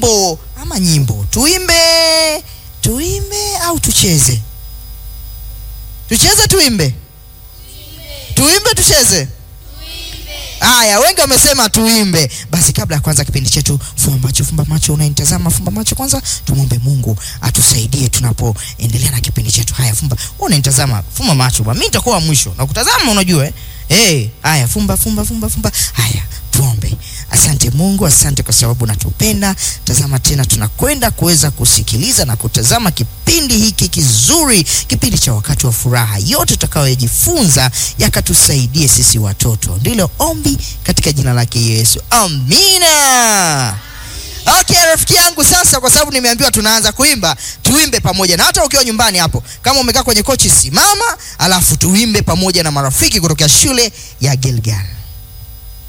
wimbo ama nyimbo. Tuimbe, tuimbe au tucheze? Tucheze, tuimbe, tuimbe, tucheze. Haya, wengi wamesema tuimbe. Basi kabla ya kuanza kipindi chetu, fumba macho, fumba macho, unainitazama, fumba macho kwanza. Tumwombe Mungu atusaidie tunapoendelea na kipindi chetu. Haya, fumba, wewe unanitazama, fumba macho bwana, mimi nitakuwa wa mwisho na kutazama, unajua eh. Hey, haya, fumba, fumba, fumba, fumba. Haya, tuombe. Asante Mungu, asante kwa sababu unatupenda. Tazama tena, tunakwenda kuweza kusikiliza na kutazama kipindi hiki kizuri, kipindi cha wakati wa furaha. Yote tutakayojifunza yakatusaidie sisi watoto, ndilo ombi katika jina lake Yesu, amina. Okay, rafiki yangu, sasa kwa sababu nimeambiwa tunaanza kuimba, tuimbe pamoja, na hata ukiwa nyumbani hapo, kama umekaa kwenye kochi, simama, alafu tuimbe pamoja na marafiki kutoka shule ya Gilgal.